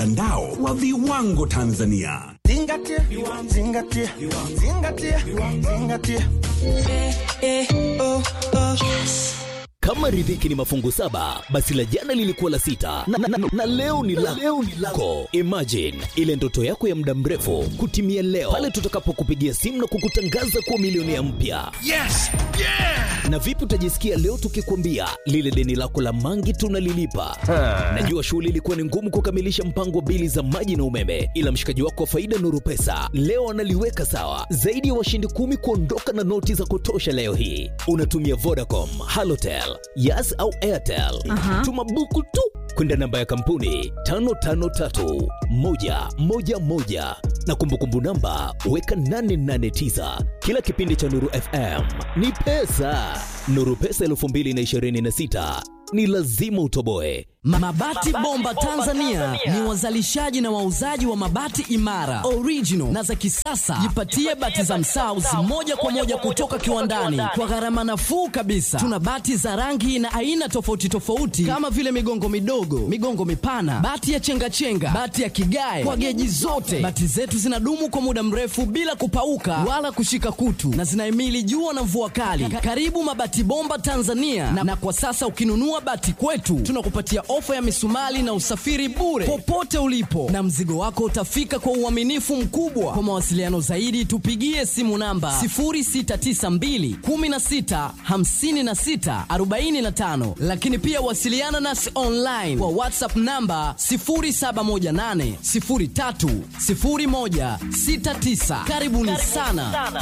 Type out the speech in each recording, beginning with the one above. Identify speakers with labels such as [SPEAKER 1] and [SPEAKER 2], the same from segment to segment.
[SPEAKER 1] mtandao wa viwango Tanzania.
[SPEAKER 2] Zingatia, zingatia, zingatia, zingatia.
[SPEAKER 3] Kama riziki ni mafungu saba, basi la jana lilikuwa la sita na, na, na, na leo ni la leo ni lako. Imagine ile ndoto yako ya muda mrefu kutimia leo pale tutakapokupigia simu na kukutangaza kuwa milionea mpya.
[SPEAKER 4] Yes! Yeah!
[SPEAKER 3] Na vipi utajisikia leo tukikwambia lile deni lako la mangi tunalilipa? Najua shughuli ilikuwa ni ngumu kukamilisha mpango wa bili za maji na umeme, ila mshikaji wako wa faida Nuru Pesa leo analiweka sawa. Zaidi ya washindi kumi kuondoka na noti za kutosha leo hii. Unatumia Vodacom, Halotel, Yas au Airtel. Tuma buku tu kwenda namba ya kampuni 553111 na kumbukumbu namba weka 889. Kila kipindi cha Nuru FM ni pesa. Nuru Pesa 2026 ni lazima utoboe.
[SPEAKER 5] Mabati Bomba Tanzania ni wazalishaji na wauzaji wa mabati imara, original na za kisasa. Jipatie bati za Msaus moja kwa moja kutoka kiwandani kwa gharama nafuu kabisa. Tuna bati za rangi na aina tofauti tofauti kama vile migongo midogo, migongo mipana, bati ya chengachenga, bati ya kigae kwa geji zote. Bati zetu zinadumu kwa muda mrefu bila kupauka wala kushika kutu na zinahimili jua na mvua kali. Karibu Mabati Bomba Tanzania na, na kwa sasa ukinunua bati kwetu tunakupatia ofa ya misumali na usafiri bure popote ulipo, na mzigo wako utafika kwa uaminifu mkubwa. Kwa mawasiliano zaidi, tupigie simu namba 0692 16 56 45, lakini pia wasiliana nasi online kwa WhatsApp namba 0718 03 01 69. Karibuni sana.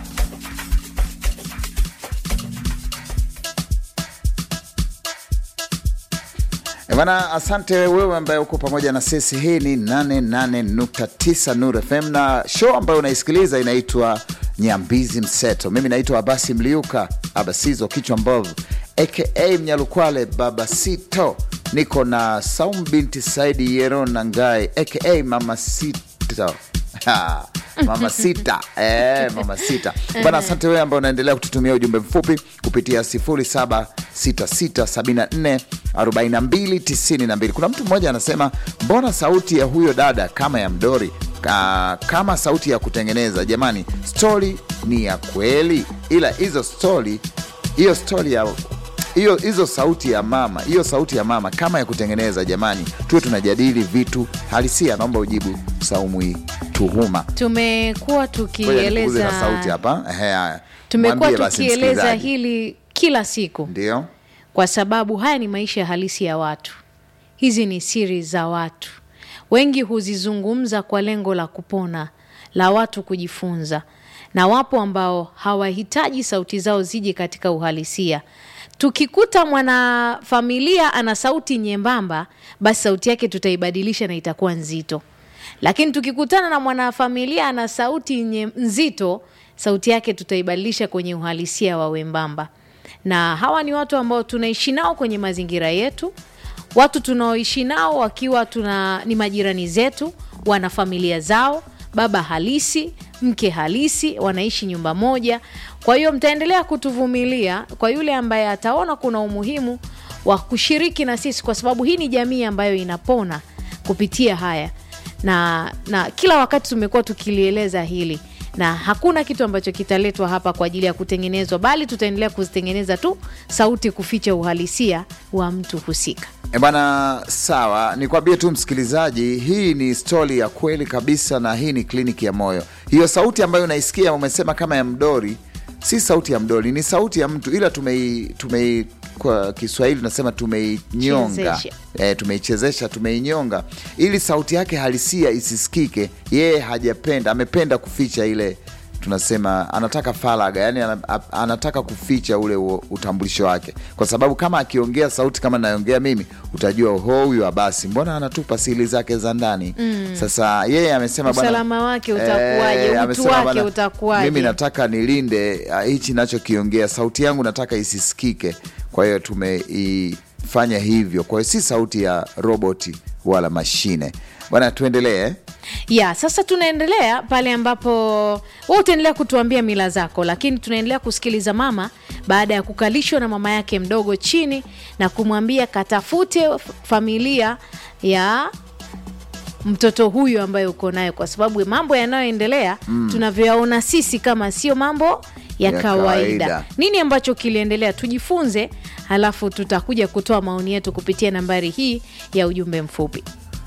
[SPEAKER 6] Eh, Bana, asante wewe ambaye uko pamoja na sisi. Hii ni 88.9 Nuru FM na show ambayo unaisikiliza inaitwa Nyambizi Mseto. Mimi naitwa Abasi Mliuka, Abasizo kichwa mbovu, aka Mnyalukwale Baba Sito. Niko na Saum binti Saidi Yero Nangai, aka Mama Sito. Ha, mama sita eh, mama sita bana. Asante wewe ambao unaendelea kututumia ujumbe mfupi kupitia 0766744292. Kuna mtu mmoja anasema mbona sauti ya huyo dada kama ya mdori Ka, kama sauti ya kutengeneza. Jamani, stori ni ya kweli, ila hizo stori hiyo stori ya hiyo hizo sauti ya mama hiyo sauti ya mama kama ya kutengeneza. Jamani, tuwe tunajadili vitu halisia. Naomba ujibu Saumu hii tuhuma.
[SPEAKER 7] tumekuwa
[SPEAKER 6] Ngoja nikuguze
[SPEAKER 7] tukieleza
[SPEAKER 6] na sauti hapa. Ehe, haya.
[SPEAKER 7] tumekuwa
[SPEAKER 6] Mwambie basi
[SPEAKER 7] tukieleza
[SPEAKER 6] msikilizaji.
[SPEAKER 7] hili kila siku
[SPEAKER 6] Ndio.
[SPEAKER 7] kwa sababu haya ni maisha halisi ya watu. Hizi ni siri za watu, wengi huzizungumza kwa lengo la kupona, la watu kujifunza, na wapo ambao hawahitaji sauti zao zije katika uhalisia. Tukikuta mwanafamilia ana sauti nyembamba, basi sauti yake tutaibadilisha na itakuwa nzito, lakini tukikutana na mwanafamilia ana sauti nye, nzito, sauti yake tutaibadilisha kwenye uhalisia wa wembamba na hawa ni watu ambao tunaishi nao kwenye mazingira yetu, watu tunaoishi nao wakiwa tuna ni majirani zetu, wana familia zao, baba halisi, mke halisi, wanaishi nyumba moja. Kwa hiyo mtaendelea kutuvumilia kwa yule ambaye ataona kuna umuhimu wa kushiriki na sisi, kwa sababu hii ni jamii ambayo inapona kupitia haya na, na kila wakati tumekuwa tukilieleza hili na hakuna kitu ambacho kitaletwa hapa kwa ajili ya kutengenezwa, bali tutaendelea kuzitengeneza tu sauti kuficha uhalisia wa mtu husika.
[SPEAKER 6] E bana, sawa, nikwambie tu msikilizaji, hii ni stori ya kweli kabisa, na hii ni kliniki ya moyo. Hiyo sauti ambayo unaisikia umesema kama ya mdori, si sauti ya mdori, ni sauti ya mtu, ila tumei, tumei kwa Kiswahili tunasema tumeinyonga,
[SPEAKER 7] Chezesha.
[SPEAKER 6] e, tumeichezesha, tumeinyonga ili sauti yake halisia isisikike. Yeye hajapenda, amependa kuficha ile tunasema anataka faraga, yani ana- anataka kuficha ule u- utambulisho wake, kwa sababu kama akiongea sauti kama naongea mimi, utajua ho, huyu Abasi mbona anatupa siri zake za ndani. Sasa yeye amesema bwana,
[SPEAKER 7] Usalama wake utakuwaje? Utu
[SPEAKER 6] amesema
[SPEAKER 7] wake
[SPEAKER 6] bwana,
[SPEAKER 7] utakuwaje?
[SPEAKER 6] Mimi nataka nilinde ah, hichi nachokiongea, sauti yangu nataka isisikike. Kwa hiyo tumeifanya hivyo, kwa hiyo si sauti ya roboti wala mashine. Bwana, tuendelee.
[SPEAKER 7] ya sasa tunaendelea pale ambapo wewe utaendelea kutuambia mila zako, lakini tunaendelea kusikiliza mama baada ya kukalishwa na mama yake mdogo chini na kumwambia katafute familia ya mtoto huyu ambaye uko naye kwa sababu mambo yanayoendelea mm. tunavyoyaona sisi kama sio mambo ya,
[SPEAKER 6] Ya
[SPEAKER 7] kawaida.
[SPEAKER 6] kawaida.
[SPEAKER 7] nini ambacho kiliendelea tujifunze halafu tutakuja kutoa maoni yetu kupitia nambari hii ya ujumbe mfupi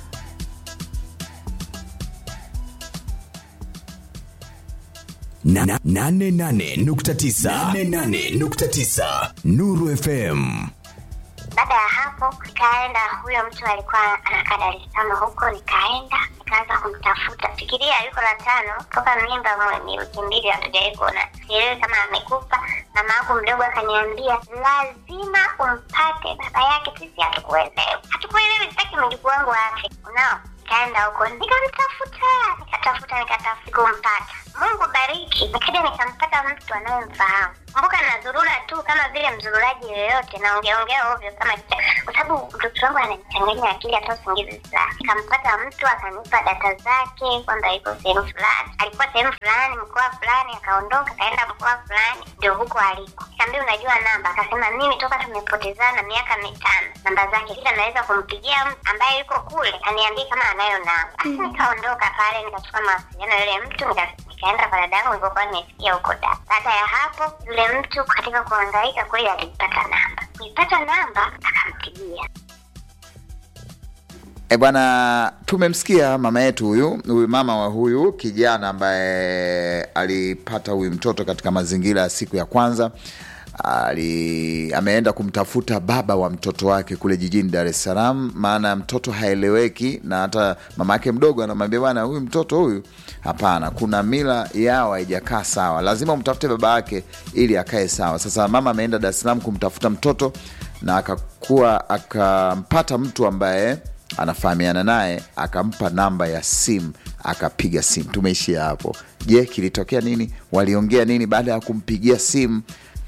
[SPEAKER 1] Na- na- nane nane nukta tisa. Nane nane nukta tisa. Nuru FM.
[SPEAKER 8] Baada ya hapo nikaenda, huyo mtu alikuwa anakaa Dar es Salaam huko, nikaenda nikaanza kumtafuta. Fikiria yuko na tano toka mimba mwe- ni wiki mbili hatujawahi kuona, sielewi kama amekufa. Mama yangu mdogo akaniambia lazima umpate baba yake, sisi hatukuelewi, hatukuelewi, sitaki mjukuu wangu afe. Unao nikaenda huko nikamtafuta, nikatafuta, nikatafuta, kumpata. Mungu bariki, nikaja nikampata mtu anayemfahamu. Kumbuka nazurura tu kama vile mzururaji yoyote, naongeaongea ovyo kama kicha- kwa sababu mtoto wangu ananichanganya akili, hata usingizi fulani. Nikampata mtu akanipa data zake kwamba yuko sehemu fulani, alikuwa sehemu fulani, mkoa fulani, akaondoka akaenda mkoa fulani, ndio huko aliko. Nikamwambia unajua namba? Akasema mimi toka tumepotezana miaka mitano, namba zake kila naweza kumpigia mtu ambaye yuko kule aniambie kama anayo namba. Basi nikaondoka pale, nikachukua mawasiliano ya yule mtu nika nikaenda kwa dada yangu nilipokuwa nimefikia huko da. Baada ya hapo, yule mtu katika kuhangaika kweli alipata namba, kuipata namba akampigia
[SPEAKER 6] E bwana, tumemsikia mama yetu huyu huyu mama wa huyu kijana ambaye alipata huyu mtoto katika mazingira ya siku ya kwanza ali ameenda kumtafuta baba wa mtoto wake kule jijini Dar es Salaam, maana mtoto haeleweki, na hata mama yake mdogo anamwambia bwana, huyu mtoto huyu, hapana, kuna mila yao haijakaa sawa, lazima umtafute baba yake ili akae sawa. Sasa mama ameenda Dar es Salaam kumtafuta mtoto na akakuwa akampata mtu ambaye anafahamiana naye akampa namba ya simu akapiga simu. Tumeishia hapo. Je, kilitokea nini? Waliongea nini baada ya kumpigia simu?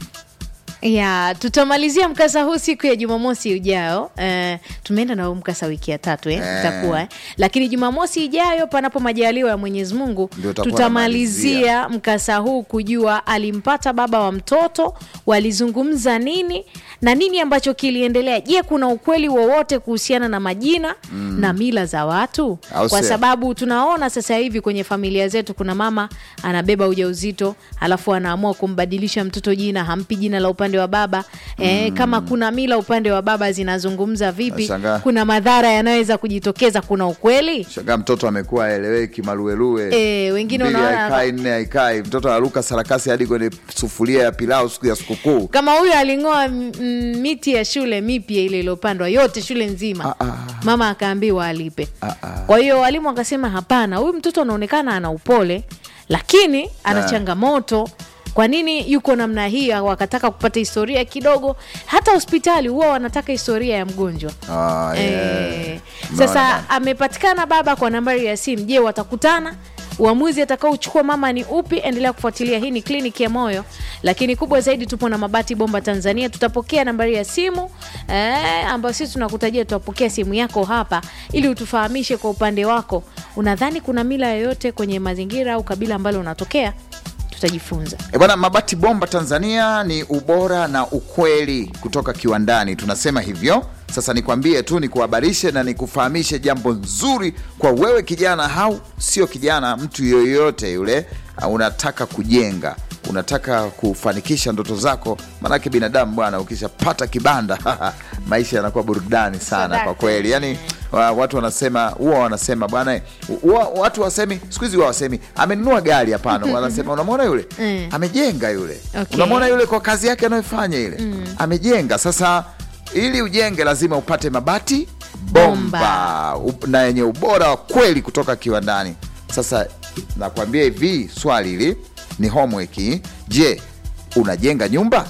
[SPEAKER 7] ya tutamalizia mkasa huu siku ya jumamosi ujao eh, tumeenda na huu mkasa wiki ya tatu eh,
[SPEAKER 6] Eh.
[SPEAKER 7] itakuwa eh. lakini jumamosi ijayo panapo majaliwa ya mwenyezi mungu
[SPEAKER 6] Ndio utakuwa
[SPEAKER 7] tutamalizia mkasa huu kujua alimpata baba wa mtoto walizungumza nini na nini ambacho kiliendelea je kuna ukweli wowote kuhusiana na majina mm. na mila za watu
[SPEAKER 6] Au
[SPEAKER 7] kwa
[SPEAKER 6] sio?
[SPEAKER 7] sababu tunaona sasa hivi kwenye familia zetu kuna mama anabeba ujauzito alafu anaamua kumbadilisha mtoto jina hampi jina la upande wa baba eh, kama kuna mila upande wa baba zinazungumza vipi
[SPEAKER 6] Nashangaa.
[SPEAKER 7] kuna madhara yanayoweza kujitokeza kuna ukweli
[SPEAKER 6] Shangaa mtoto amekuwa aeleweki, maluelue
[SPEAKER 7] Eh, wengine
[SPEAKER 6] Mbili
[SPEAKER 7] unaona-
[SPEAKER 6] haikai, nne haikai, mtoto anaruka sarakasi hadi kwenye sufuria ya pilau siku ya sikukuu.
[SPEAKER 7] kama huyo aling'oa mm, mm, miti ya shule mipya ile iliyopandwa yote shule nzima
[SPEAKER 6] Ah, ah.
[SPEAKER 7] mama akaambiwa alipe
[SPEAKER 6] Ah, ah.
[SPEAKER 7] kwa hiyo walimu wakasema hapana huyu mtoto anaonekana ana upole lakini ana
[SPEAKER 6] Ah.
[SPEAKER 7] changamoto kwa nini yuko namna hii wakataka kupata historia kidogo hata hospitali huwa wanataka historia ya mgonjwa
[SPEAKER 6] Ah, yeah.
[SPEAKER 7] Eh,
[SPEAKER 6] Umeona
[SPEAKER 7] sasa
[SPEAKER 6] bana.
[SPEAKER 7] amepatikana baba kwa nambari ya simu je watakutana uamuzi atakaochukua mama ni upi endelea kufuatilia hii ni kliniki ya moyo lakini kubwa zaidi tupo na mabati bomba tanzania tutapokea nambari ya simu eh, ambayo sisi tunakutajia tutapokea simu yako hapa ili utufahamishe kwa upande wako unadhani kuna mila yoyote kwenye mazingira au kabila ambalo unatokea tutajifunza
[SPEAKER 6] E bwana, mabati bomba Tanzania ni ubora na ukweli kutoka kiwandani, tunasema hivyo. Sasa nikwambie tu, nikuhabarishe na nikufahamishe jambo nzuri kwa wewe kijana, au sio kijana, mtu yoyote yule, uh, unataka kujenga unataka kufanikisha ndoto zako, maanake binadamu bwana, ukishapata kibanda maisha yanakuwa burudani sana
[SPEAKER 7] Sadaka.
[SPEAKER 6] kwa kweli. Yani wa- watu wanasema huwa wanasema bwana, huwa watu wasemi siku hizi huwa wasemi amenunua gari, hapana, wanasema unamwona yule
[SPEAKER 7] Mm.
[SPEAKER 6] amejenga yule,
[SPEAKER 7] Okay.
[SPEAKER 6] unamwona yule kwa kazi yake anayofanya ile amejenga. Sasa ili ujenge lazima upate mabati bomba,
[SPEAKER 7] Bomba.
[SPEAKER 6] Up- na yenye ubora wa kweli kutoka kiwandani. Sasa nakwambia hivi, swali hili ni homework. hii. Je, unajenga nyumba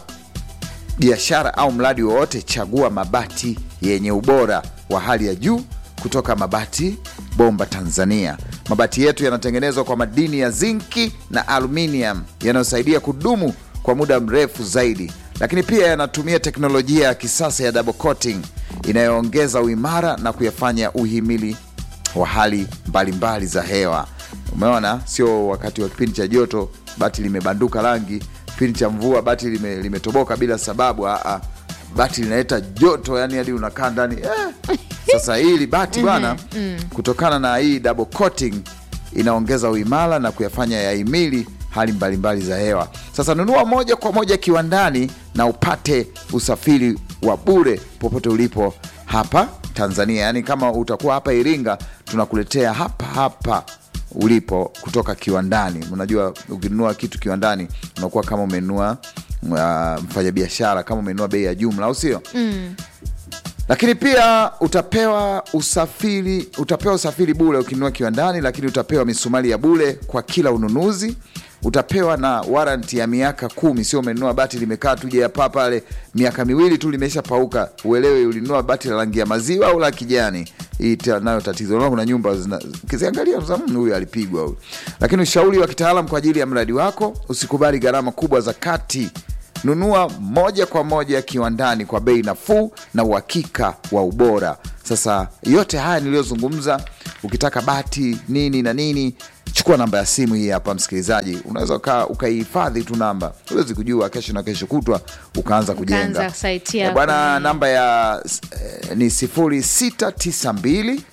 [SPEAKER 6] biashara au mradi wowote, chagua mabati yenye ubora wa hali ya juu kutoka Mabati Bomba Tanzania. Mabati yetu yanatengenezwa kwa madini ya zinki na aluminium yanayosaidia kudumu kwa muda mrefu zaidi, lakini pia yanatumia teknolojia ya kisasa ya double coating inayoongeza uimara na kuyafanya uhimili wa hali mbalimbali za hewa. Umeona, sio wakati wa kipindi cha joto bati limebanduka rangi, kipindi cha mvua bati lime- limetoboka bila sababu. Aa, bati linaleta joto yani hadi unakaa ndani eh. Sasa hili bati bwana, kutokana na hii double coating inaongeza uimara na kuyafanya yahimili hali mbalimbali za hewa. Sasa nunua moja kwa moja kiwandani na upate usafiri wa bure popote ulipo hapa Tanzania. Yaani kama utakuwa hapa Iringa, tunakuletea hapa hapa ulipo kutoka kiwandani. Unajua, ukinunua kitu kiwandani unakuwa kama umenunua uh, mfanyabiashara, kama umenunua bei ya jumla, au sio? lakini pia utapewa usafiri utapewa usafiri bure ukinunua kiwandani, lakini utapewa misumari ya bure kwa kila ununuzi. Utapewa na waranti ya miaka kumi, sio umenunua bati limekaa tuje hapa pale miaka miwili tu limesha pauka, uelewe ulinunua bati la rangi ya maziwa au la kijani. Hii ta- nayo tatizo. Unaona kuna nyumba zina- ukiziangalia unasema, "Mm, huyu alipigwa huyu. Lakini ushauri wa kitaalam kwa ajili ya mradi wako, usikubali gharama kubwa za kati nunua moja kwa moja kiwandani kwa bei nafuu na uhakika wa ubora. Sasa yote haya niliyozungumza, ukitaka bati nini na nini, chukua namba ya simu hii hapa, msikilizaji. Unaweza uka- ukaihifadhi tu namba, huwezi kujua kesho na kesho kutwa ukaanza kujenga
[SPEAKER 7] Ukaanza site
[SPEAKER 6] Eh,
[SPEAKER 7] yako.
[SPEAKER 6] bwana. Namba ya eh, ni 0692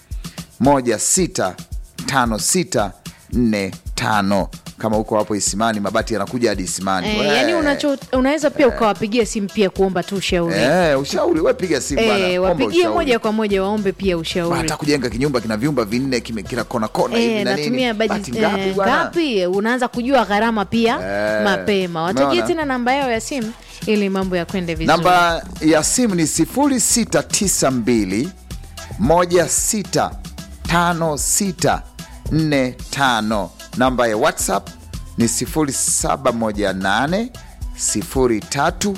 [SPEAKER 6] 165645 kama uko hapo Isimani, mabati yanakuja hadi Isimani.
[SPEAKER 7] Eh,
[SPEAKER 6] We.
[SPEAKER 7] yani unacho unaweza pia ukawapigia simu pia kuomba tu ushauri
[SPEAKER 6] Eh, ushauri we piga simu bwana,
[SPEAKER 7] Eh,
[SPEAKER 6] omba
[SPEAKER 7] wapigie
[SPEAKER 6] ushauri.
[SPEAKER 7] moja kwa moja waombe pia ushauri
[SPEAKER 6] hata kujenga kinyumba kina vyumba vinne kime kila kona kona hivi
[SPEAKER 7] Eh,
[SPEAKER 6] na
[SPEAKER 7] natumia
[SPEAKER 6] nini.
[SPEAKER 7] bajeti
[SPEAKER 6] Bati ngapi
[SPEAKER 7] eh,
[SPEAKER 6] bwana?
[SPEAKER 7] ngapi unaanza kujua gharama pia
[SPEAKER 6] Eh,
[SPEAKER 7] mapema watajie
[SPEAKER 6] umeona?
[SPEAKER 7] tena namba yao ya simu ili mambo ya kwende vizuri
[SPEAKER 6] Namba ya simu ni 0692 165645. Namba ya WhatsApp ni 0718 03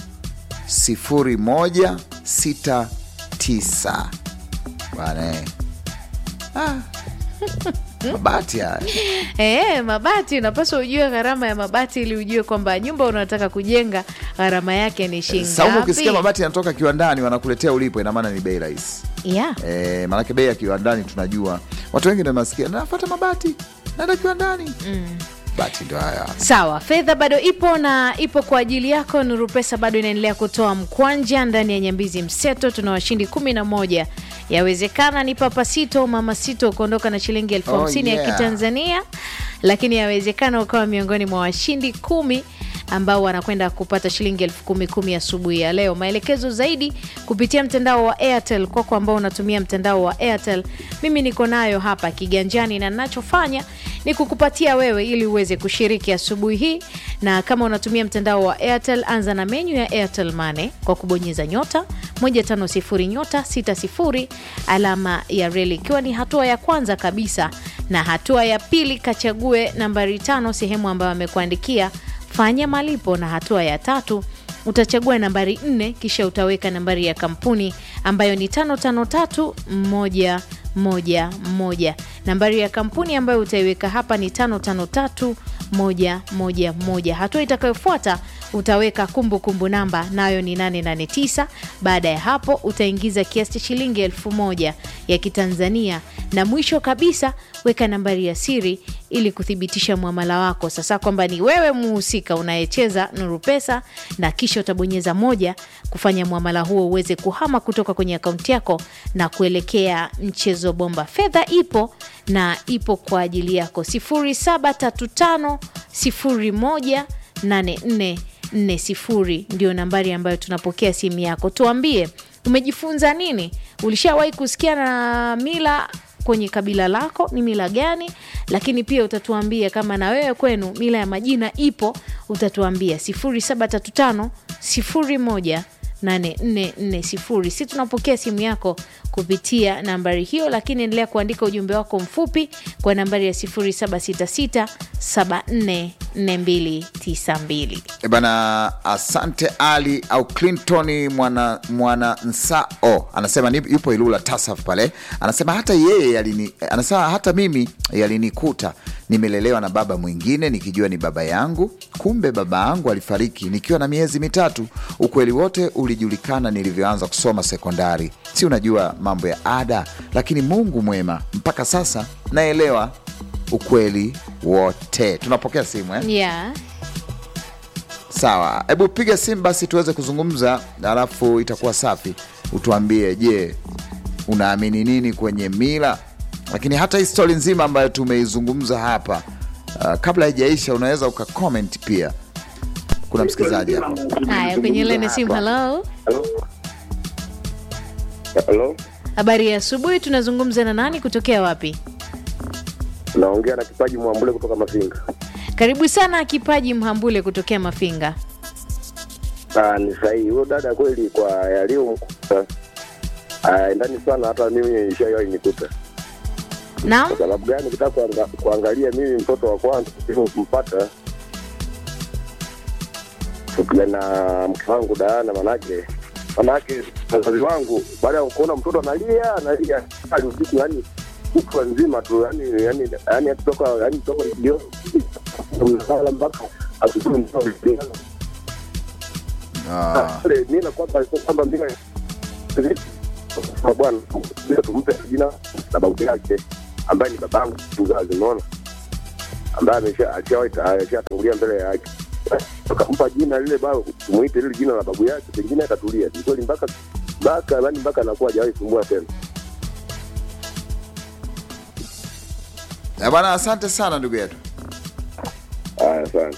[SPEAKER 6] 0169. Bwana eh. Ah. Mabati haya
[SPEAKER 7] Eh, mabati unapaswa ujue gharama ya mabati ili ujue kwamba nyumba unataka kujenga gharama yake ni shilingi
[SPEAKER 6] Saumu, ukisikia
[SPEAKER 7] ngapi.
[SPEAKER 6] mabati yanatoka kiwandani wanakuletea ulipo, ina maana ni bei rahisi.
[SPEAKER 7] Yeah.
[SPEAKER 6] E, maanake bei ya kiwandani tunajua, watu wengi ndio nasikia nafata mabati naenda kiwandani bati ndio haya.
[SPEAKER 7] Sawa, fedha bado ipo na ipo kwa ajili yako. Nuru Pesa bado inaendelea kutoa mkwanja ndani ya Nyambizi Mseto. Tuna washindi kumi na moja. Yawezekana ni Papa Sito, Mama Sito ukaondoka na shilingi elfu
[SPEAKER 6] Oh,
[SPEAKER 7] hamsini ya
[SPEAKER 6] yeah.
[SPEAKER 7] Kitanzania, lakini yawezekana ukawa miongoni mwa washindi kumi ambao wanakwenda kupata shilingi elfu kumi kumi asubuhi ya leo. Maelekezo zaidi kupitia mtandao wa Airtel. Kwako ambao unatumia mtandao wa Airtel, mimi niko nayo hapa kiganjani, na ninachofanya ni kukupatia wewe ili uweze kushiriki asubuhi hii. Na kama unatumia mtandao wa Airtel, anza na menyu ya Airtel Money kwa kubonyeza nyota 150 nyota 60 alama ya reli, ikiwa ni hatua ya kwanza kabisa, na hatua ya pili kachague nambari tano sehemu ambayo amekuandikia fanya malipo, na hatua ya tatu utachagua nambari nne kisha utaweka nambari ya kampuni ambayo ni tano tano tatu moja moja moja. Nambari ya kampuni ambayo utaiweka hapa ni tano tano tatu moja moja moja. Hatua itakayofuata utaweka kumbukumbu kumbu namba nayo ni 889. Baada ya hapo utaingiza kiasi cha shilingi elfu moja ya Kitanzania, na mwisho kabisa weka nambari ya siri ili kuthibitisha mwamala wako sasa kwamba ni wewe muhusika unayecheza Nuru Pesa, na kisha utabonyeza moja kufanya mwamala huo uweze kuhama kutoka kwenye akaunti yako na kuelekea mchezo bomba. Fedha ipo na ipo kwa ajili yako 0735 01 8440 ndio nambari ambayo tunapokea simu yako. Tuambie umejifunza nini? Ulishawahi kusikia na mila kwenye kabila lako ni mila gani? Lakini pia utatuambia kama na wewe kwenu mila ya majina ipo, utatuambia 0735 01 8440. Si tunapokea simu yako kupitia nambari hiyo, lakini endelea kuandika ujumbe wako mfupi kwa nambari ya 0766 744292.
[SPEAKER 6] E bana, asante Ali au Clinton mwana, mwana Nsao anasema ni, yupo Ilula Tasaf pale, anasema hata yeye yalini, anasema hata mimi yalinikuta nimelelewa na baba mwingine nikijua ni baba yangu, kumbe baba yangu alifariki nikiwa na miezi mitatu. Ukweli wote ulijulikana nilivyoanza kusoma sekondari. Si unajua mambo ya ada, lakini Mungu mwema, mpaka sasa naelewa ukweli wote. Tunapokea simu eh?
[SPEAKER 7] Yeah.
[SPEAKER 6] Sawa, hebu piga simu basi tuweze kuzungumza, alafu itakuwa safi. Utuambie, je, unaamini nini kwenye mila? Lakini hata hii stori nzima ambayo tumeizungumza hapa uh, kabla haijaisha, unaweza ukacomment pia. Kuna msikilizaji hapa.
[SPEAKER 7] Haya, kwenye lene simu. Halo,
[SPEAKER 9] Halo,
[SPEAKER 7] habari ya asubuhi. Tunazungumza na nani kutokea wapi?
[SPEAKER 9] naongea na Kipaji Mwambule kutoka Mafinga.
[SPEAKER 7] Karibu sana Kipaji Mhambule kutokea Mafinga.
[SPEAKER 9] Ah, ni sahihi huyo dada kweli, kwa yaliyomkuta ndani sana, hata mimi ishawahi nikuta.
[SPEAKER 7] Naam,
[SPEAKER 9] Kwa sababu gani? Ukitaka kuanga, kuangalia mimi mtoto wa kwanza kumpata tukiwa na mke wangu Daana, manake manake wazazi wangu baada ya kuona mtoto analia analia hali usiku, yani kutwa nzima tu, yani yani yani kutoka yani kutoka jioni unalala mpaka asubuhi mtoto
[SPEAKER 6] Ah,
[SPEAKER 9] pale nina kwamba kwamba mbinga kwa bwana bila tumpe jina la babu yake ambaye ni babangu mzazi, unaona, ambaye amesha alishawahi alishatangulia mbele yake, tukampa jina lile babu, tumuite lile jina la babu yake, pengine atatulia. Ni kweli mpaka mpaka yani mpaka anakuwa hajawahi sumbua tena.
[SPEAKER 6] eh, bwana, asante sana ndugu yetu.
[SPEAKER 9] Haya, asante.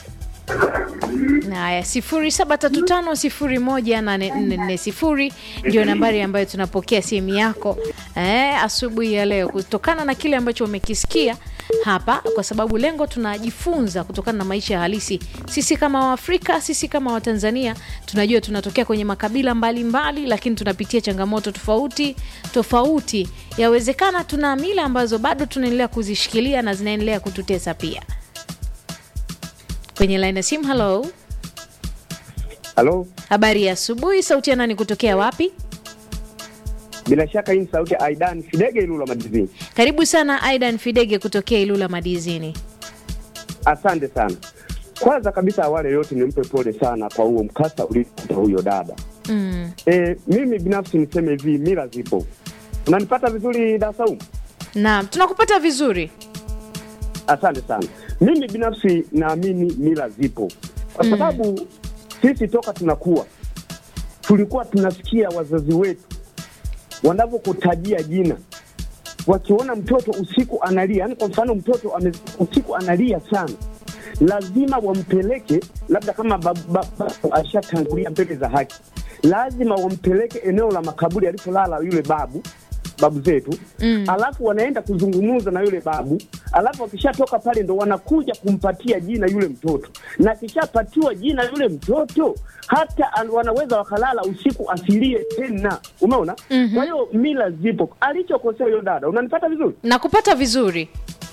[SPEAKER 7] haya, sifuri saba tatu tano sifuri moja nane nne nne sifuri ndio nambari ambayo tunapokea simu yako eh, asubuhi ya leo, kutokana na kile ambacho umekisikia hapa, kwa sababu lengo tunajifunza kutokana na maisha halisi. Sisi kama Waafrika, sisi kama Watanzania tunajua tunatokea kwenye makabila mbalimbali mbali, lakini tunapitia changamoto tofauti tofauti. Yawezekana tuna mila ambazo bado tunaendelea kuzishikilia na zinaendelea kututesa pia. Kwenye line ya simu, hello.
[SPEAKER 10] Halo,
[SPEAKER 7] Habari ya asubuhi, sauti ya nani kutokea wapi?
[SPEAKER 10] bila shaka hii ni sauti ya Aidan Fidege Ilula Madizini.
[SPEAKER 7] Karibu sana Aidan Fidege kutokea Ilula Madizini.
[SPEAKER 10] Asante sana. Kwanza kabisa, awali yote nimpe pole sana kwa huo mkasa uliokuta huyo dada.
[SPEAKER 7] Mm.
[SPEAKER 10] E, mimi binafsi niseme hivi, mila zipo. Unanipata vizuri Dasau?
[SPEAKER 7] Naam, tunakupata vizuri.
[SPEAKER 10] Asante sana. Mimi binafsi naamini mila zipo, kwa sababu sisi toka tunakuwa tulikuwa tunasikia wazazi wetu wanavyokutajia jina, wakiona mtoto usiku analia, yani kwa mfano mtoto ame, usiku analia sana, lazima wampeleke, labda kama babu ba, ba, ashatangulia mbele za haki, lazima wampeleke eneo la makaburi alipolala yule babu babu zetu mm. Alafu wanaenda kuzungumza na yule babu, alafu wakishatoka pale ndo wanakuja kumpatia jina yule mtoto, na akishapatiwa jina yule mtoto hata al- wanaweza wakalala usiku asilie tena, umeona? mm-hmm. Kwa hiyo mila zipo. Alichokosea huyo dada, unanipata vizuri
[SPEAKER 7] Nakupata vizuri.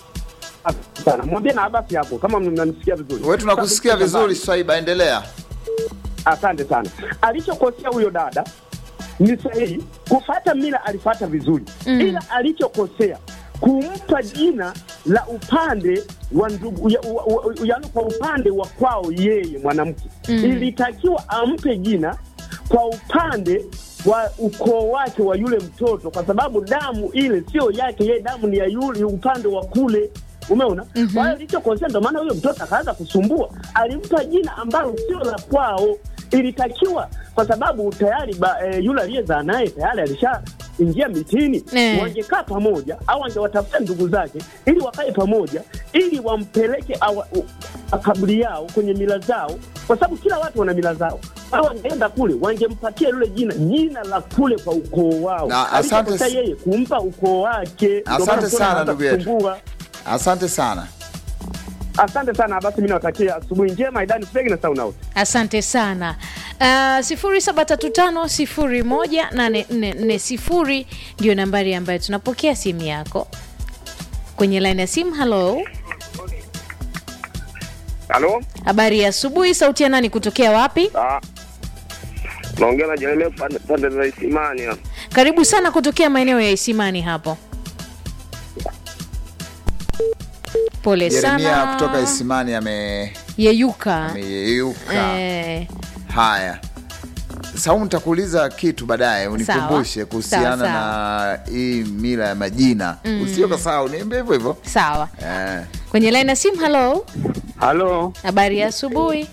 [SPEAKER 10] Asante sana, mwambie na Abasi hapo kama mnanisikia vizuri.
[SPEAKER 6] Wewe tunakusikia vizuri, Swaiba, endelea.
[SPEAKER 10] Asante sana. Alichokosea huyo dada ni sahihi, kufata mila alifata vizuri mm. ila alichokosea kumpa jina la upande wa ndugu ya, wa, wa, yaani kwa upande wa kwao yeye mwanamke mm. ilitakiwa ampe jina kwa upande wa ukoo wake wa yule mtoto, kwa sababu damu ile sio yake yeye, damu ni ya yule upande wa kule Umeona? mm-hmm. Kwa hiyo ilichokosea, ndo maana huyo mtoto akaanza kusumbua, alimpa jina ambalo sio la kwao. Ilitakiwa kwa sababu tayari ba, e, yule aliyezaa naye tayari alishaingia mitini
[SPEAKER 7] Eh.
[SPEAKER 10] wangekaa pamoja au angewatafuta ndugu zake ili wakae pamoja ili wampeleke awa- u- makaburi yao kwenye mila zao, kwa sababu kila watu wana mila zao. Au wangeenda kule wangempatia yule jina jina la kule kwa ukoo wao.
[SPEAKER 6] Na asante
[SPEAKER 10] Alichokosea
[SPEAKER 6] s-
[SPEAKER 10] yeye kumpa ukoo wake. Ndio maana
[SPEAKER 6] Asante
[SPEAKER 10] mtoto
[SPEAKER 6] sana
[SPEAKER 10] anaanza
[SPEAKER 6] ndugu yetu.
[SPEAKER 10] kusumbua.
[SPEAKER 6] Asante sana.
[SPEAKER 10] Asante sana basi, mimi nawatakia asubuhi njema, Idani Fegi na Sauna House.
[SPEAKER 7] Asante sana. Uh, sifuri saba tatu tano sifuri moja nane nne nne sifuri ndio nambari ambayo tunapokea simu yako kwenye laini ya simu. Halo,
[SPEAKER 9] Halo,
[SPEAKER 7] habari ya asubuhi. Sauti ya nani kutokea wapi?
[SPEAKER 9] ah, naongea na Jeremia pande pande za Isimani hapa.
[SPEAKER 7] Karibu sana kutokea maeneo ya Isimani hapo. Pole
[SPEAKER 6] Jeremia
[SPEAKER 7] sana.
[SPEAKER 6] kutoka Isimani ame-
[SPEAKER 7] Yeyuka.
[SPEAKER 6] ameyeyuka.
[SPEAKER 7] Eh,
[SPEAKER 6] Haya, Saumu, nitakuuliza kitu baadaye unikumbushe
[SPEAKER 7] Sawa.
[SPEAKER 6] kuhusiana
[SPEAKER 7] Sawa,
[SPEAKER 6] na hii mila ya majina mm. Usio kasahau, niambie hivyo hivyo
[SPEAKER 7] sawa.
[SPEAKER 6] eh.
[SPEAKER 7] Kwenye laini ya simu. Halo,
[SPEAKER 10] Halo,
[SPEAKER 7] habari ya asubuhi.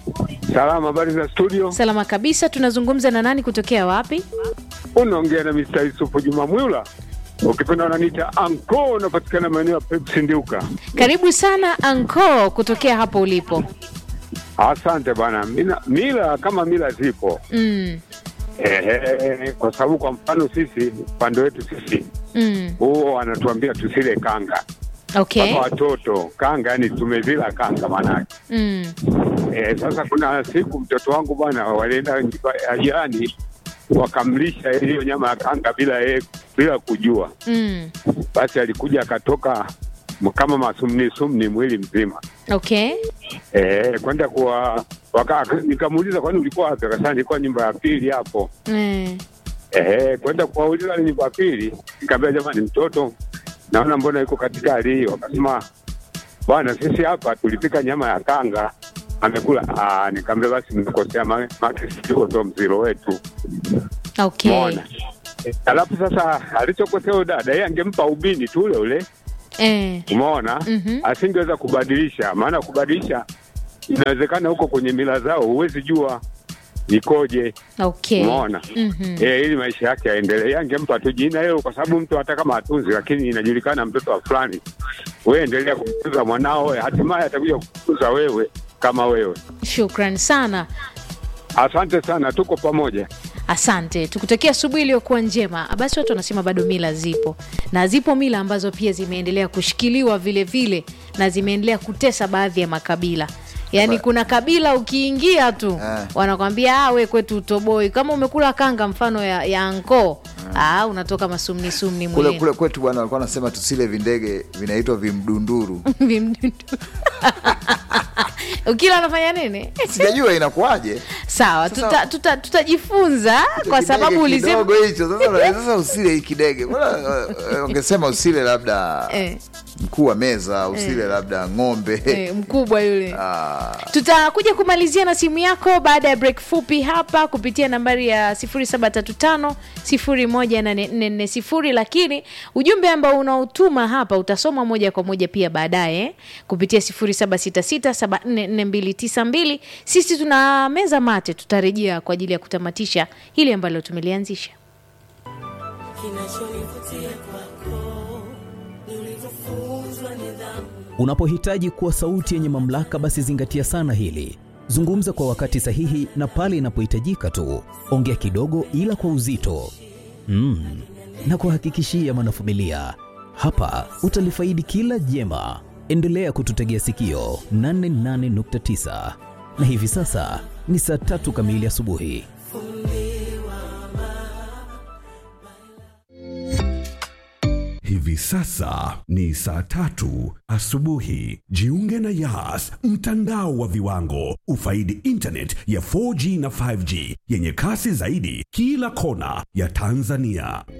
[SPEAKER 11] Salama, habari za studio?
[SPEAKER 7] Salama kabisa. Tunazungumza na nani kutokea wapi?
[SPEAKER 11] Unaongea na Mr. Yusufu Juma Mwila, ukipenda unaniita Anko, unapatikana maeneo ya Pepsi Ndiuka.
[SPEAKER 7] Karibu sana Anko kutokea hapo ulipo.
[SPEAKER 11] Asante bana. Mila, mila kama mila zipo
[SPEAKER 7] Mm,
[SPEAKER 11] ehe, kwa sababu kwa mfano sisi upande wetu sisi
[SPEAKER 7] mm.
[SPEAKER 11] huo wanatuambia tusile kanga
[SPEAKER 7] Okay.
[SPEAKER 11] kama watoto kanga, yani tumezila kanga manake
[SPEAKER 7] Mm.
[SPEAKER 11] Eh, sasa kuna siku mtoto wangu bwana walienda nyumba ya jirani wakamlisha hiyo nyama ya kanga bila yeye bila kujua.
[SPEAKER 7] Mm.
[SPEAKER 11] Basi alikuja akatoka m- kama masumni sumni mwili mzima
[SPEAKER 7] Okay.
[SPEAKER 11] eh, kwenda kuwa waka, nikamuuliza kwani ulikuwa wapi? Akasema nilikuwa nyumba ya pili hapo.
[SPEAKER 7] Mm.
[SPEAKER 11] Eh, kwenda kuwauliza wale nyumba ya pili, nikamwambia jamani, mtoto naona mbona yuko katika hali hiyo. Akasema bwana, sisi hapa tulipika nyama ya kanga amekula. Ah, nikamwambia basi mmekosea, ma- maana sisi huo ndo mziro wetu.
[SPEAKER 7] Okay.
[SPEAKER 11] Umeona? Alafu sasa alichokosea huyo dada, yeye angempa ubini tu ule ule,
[SPEAKER 7] Eh.
[SPEAKER 11] umeona,
[SPEAKER 7] Mhm.
[SPEAKER 11] asingeweza kubadilisha, maana kubadilisha inawezekana huko kwenye mila zao, huwezi jua ikoje.
[SPEAKER 7] Okay.
[SPEAKER 11] Umeona?
[SPEAKER 7] Mhm.
[SPEAKER 11] Eh, ili maisha yake yaendelee. Yeye angempa tu jina hilo, kwa sababu mtu hata kama atunzi, lakini inajulikana mtoto wa fulani. Wewe endelea kumtunza mwanao, hatimaye atakuja kukutunza wewe kama wewe.
[SPEAKER 7] Shukran sana.
[SPEAKER 11] Asante sana, tuko pamoja.
[SPEAKER 7] Asante, tukutakia asubuhi iliyokuwa njema. Basi watu wanasema bado mila zipo, na zipo mila ambazo pia zimeendelea kushikiliwa vile vile na zimeendelea kutesa baadhi ya makabila. Yaani kuna kabila ukiingia tu wanakwambia ah, we kwetu utoboi. Kama umekula kanga mfano ya, ya anko ah, unatoka masumni sumni
[SPEAKER 6] kule
[SPEAKER 7] mwilini.
[SPEAKER 6] kule kwetu bwana walikuwa wanasema tusile vindege vinaitwa vimdunduru
[SPEAKER 7] Vimdudu. ukila unafanya nini?
[SPEAKER 6] sijajua inakuwaje
[SPEAKER 7] Sawa,
[SPEAKER 6] Sasa-
[SPEAKER 7] tuta- tuta- tutajifunza kwa sababu
[SPEAKER 6] Kidege
[SPEAKER 7] ulisema
[SPEAKER 6] kidogo hicho sasa, sasa usile hii kidege Mbona, eh, ungesema usile labda
[SPEAKER 7] Eh.
[SPEAKER 6] mkuu wa meza usile
[SPEAKER 7] Eh.
[SPEAKER 6] labda ng'ombe
[SPEAKER 7] Eh, mkubwa yule
[SPEAKER 6] Ah.
[SPEAKER 7] tutakuja kumalizia na simu yako baada ya break fupi hapa kupitia nambari ya 0735 lakini ujumbe ambao unaotuma hapa utasoma moja kwa moja pia baadaye eh, kupitia 0766744292 sisi tuna meza mate tutarejea kwa ajili ya kutamatisha hili ambalo tumelianzisha
[SPEAKER 12] Kinachonivutia kwako ni ulivyofunzwa nidhamu.
[SPEAKER 3] Unapohitaji kuwa sauti yenye mamlaka, basi zingatia sana hili. Zungumza kwa wakati sahihi na pale inapohitajika tu. Ongea kidogo, ila kwa uzito mm. na kuhakikishia mwanafamilia, hapa utalifaidi kila jema. Endelea kututegea sikio 88.9 na hivi sasa ni saa tatu kamili asubuhi.
[SPEAKER 13] Hivi sasa ni saa tatu asubuhi. Jiunge na Yas, mtandao wa viwango. Ufaidi internet ya 4G na 5G yenye kasi zaidi kila kona ya Tanzania.